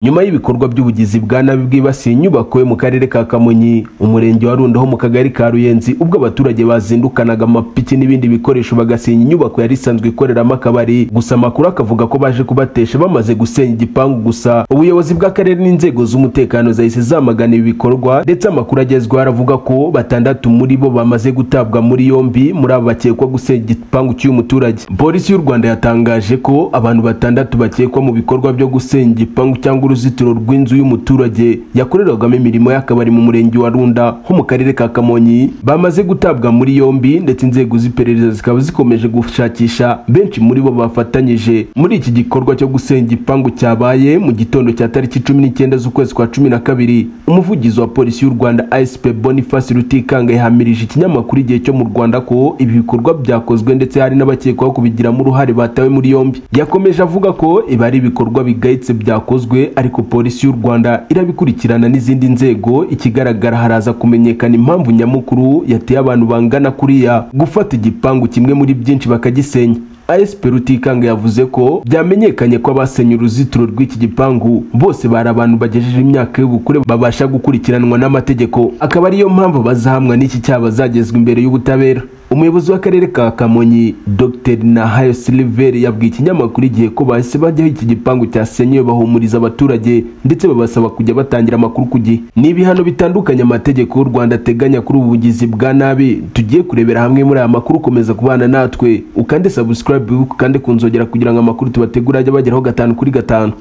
nyuma y'ibikorwa by'ubugizi bwa nabi bwibasiye inyubako yo mu karere ka kamonyi umurenge wa rundo ho mu kagari ka ruyenzi ubwo abaturage bazindukanaga amapiki n'ibindi bikoresho bagasenya inyubako yari isanzwe ikoreramo akabari gusa amakuru akavuga ko baje kubatesha bamaze gusenya igipangu gusa ubuyobozi bw'akarere n'inzego z'umutekano zahise zamagana ibi bikorwa ndetse amakuru agezweho aravuga ko batandatu muri bo bamaze gutabwa muri yombi muri abo bakekwa gusenya igipangu cy'uyu muturage polisi y'u rwanda yatangaje ko abantu batandatu bakekwa mu bikorwa byo gusenya igipangu cyangwa uruzitiro rw'inzu y'umuturage yakorerwagamo imirimo y'akabari mu murenge wa runda ho mu karere ka kamonyi bamaze gutabwa muri yombi ndetse inzego z'iperereza zikaba zikomeje gushakisha benshi muri bo bafatanyije muri iki gikorwa cyo gusenya igipangu cyabaye mu gitondo cya tariki cumi n'icyenda z'ukwezi kwa cumi na kabiri umuvugizi wa polisi y'u rwanda asp boniface rutikanga yahamirije ikinyamakuru igihe cyo mu rwanda ko ibi bikorwa byakozwe ndetse hari n'abakekwaho kubigiramo uruhare batawe muri yombi yakomeje avuga ko ibi ari ibikorwa bigayitse byakozwe ariko polisi y'u rwanda irabikurikirana n'izindi nzego ikigaragara haraza kumenyekana impamvu nyamukuru yateye abantu bangana kuriya gufata igipangu kimwe muri byinshi bakagisenya asp rutikanga yavuze ko byamenyekanye ko abasenye uruzitiro rw'iki gipangu bose bari abantu bagejeje imyaka y'ubukure babasha gukurikiranwa n'amategeko akaba ariyo mpamvu abazahamwa n'iki cyaha bazagezwa imbere y'ubutabera umuyobozi w'akarere ka kamonyi dr nahayo siliveri yabwiye ikinyamakuru igihe ko bahise bajyaho iki gipangu cyasenyewe bahumuriza abaturage ndetse babasaba kujya batangira amakuru ku gihe ni ibihano bitandukanye amategeko y'u rwanda ateganya kuri ubu bugizi bwa nabi tugiye kurebera hamwe muri aya makuru ukomeza kubana natwe ukande subscribe ukande ku nzogera kugira ngo amakuru tubategura ajye bageraho gatanu kuri gatanu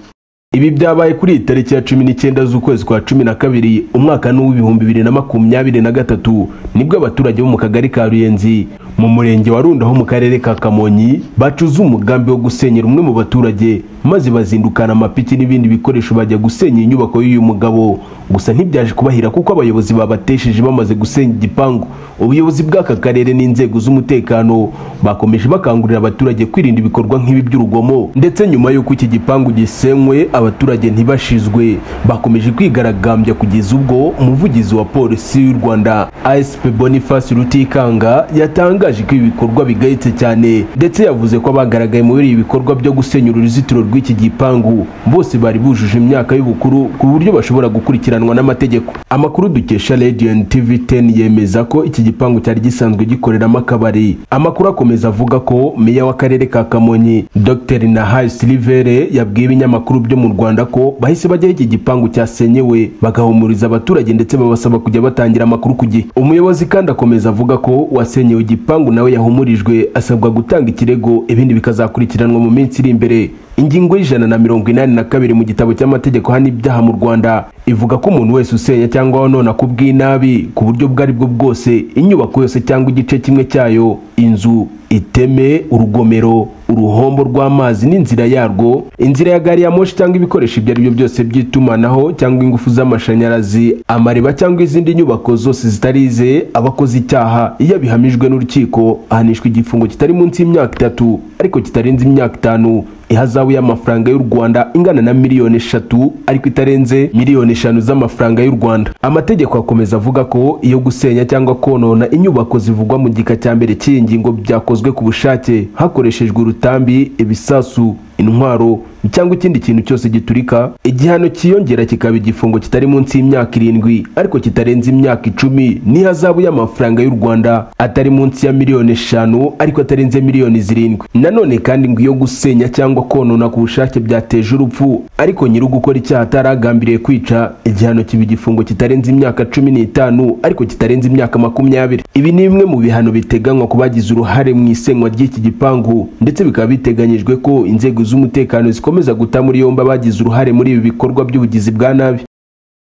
ibi byabaye kuri iyi tariki ya cumi n'icyenda z'ukwezi kwa cumi na kabiri umwaka n'uw'ibihumbi bibiri na makumyabiri na gatatu nibwo abaturage bo mu kagari ka ruyenzi mu murenge wa runda ho mu karere ka kamonyi bacuze umugambi wo gusenyera umwe mu baturage maze bazindukana amapiki n'ibindi bikoresho bajya gusenya inyubako y'uyu mugabo gusa ntibyaje kubahira kuko abayobozi babatesheje bamaze gusenya igipangu ubuyobozi bw'aka karere n'inzego z'umutekano bakomeje bakangurira abaturage kwirinda ibikorwa nk'ibi by'urugomo ndetse nyuma y'uko iki gipangu gisenywe abaturage ntibashizwe bakomeje kwigaragambya kugeza ubwo umuvugizi wa polisi y'u rwanda asp boniface rutikanga yatangaje ko ibi bikorwa bigayitse cyane ndetse yavuze ko abagaragaye muri ibi bikorwa byo gusenya uruzitiro rw'iki gipangu bose bari bujuje imyaka y'ubukuru ku buryo bashobora gukurikiranwa n'amategeko amakuru dukesha radiant tv 10 yemeza ko iki gipangu cyari gisanzwe gikoreramo akabari amakuru akomeza avuga ko meya w'akarere ka kamonyi dr nahaye silivere yabwiye ibinyamakuru byo mu rwanda ko bahise bajyaho iki gipangu cyasenyewe bagahumuriza abaturage ndetse babasaba kujya batangira amakuru ku gihe umuyobozi kandi akomeza avuga ko uwasenyewe igipangu nawe yahumurijwe asabwa gutanga ikirego ibindi bikazakurikiranwa mu minsi iri imbere ingingo y'ijana na mirongo inani na kabiri mu gitabo cy'amategeko hano ibyaha mu rwanda ivuga ko umuntu wese usenya cyangwa wanona ku bw'inabi ku buryo ubwo ari bwo bwose inyubako yose cyangwa igice kimwe cyayo inzu iteme urugomero uruhombo rw'amazi n'inzira yarwo inzira ya gari ya moshi cyangwa ibikoresho ibyo ari byo byose by'itumanaho cyangwa ingufu z'amashanyarazi amariba cyangwa izindi nyubako zose zitari ize abakoze icyaha iyo abihamijwe n'urukiko ahanishwa igifungo kitari munsi y'imyaka itatu ariko kitarenze imyaka itanu ihazabu y'amafaranga y'u rwanda ingana na miliyoni eshatu ariko itarenze miliyoni eshanu z'amafaranga y'u rwanda amategeko akomeza avuga ko iyo gusenya cyangwa konona inyubako zivugwa mu gika cya mbere cy'iyi ngingo byakozwe ku bushake hakoreshejwe urutambi ibisasu intwaro cyangwa ikindi kintu cyose giturika igihano cyiyongera kikaba igifungo kitari munsi y'imyaka irindwi ariko kitarenze imyaka icumi n'ihazabu y'amafaranga y'u rwanda atari munsi ya miliyoni eshanu ariko atarenze miliyoni zirindwi nanone kandi ngo iyo gusenya cyangwa konona ku bushake byateje urupfu ariko nyiri ugukora icyaha ataragambiriye kwica igihano kiba igifungo kitarenze imyaka cumi n'itanu ariko kitarenze imyaka makumyabiri ibi ni bimwe mu bihano biteganywa ku bagize uruhare mu isenywa ry'iki gipangu ndetse bikaba biteganyijwe ko inzego z'umutekano zikomeza guta muri yombi abagize uruhare muri ibi bikorwa by'ubugizi bwa nabi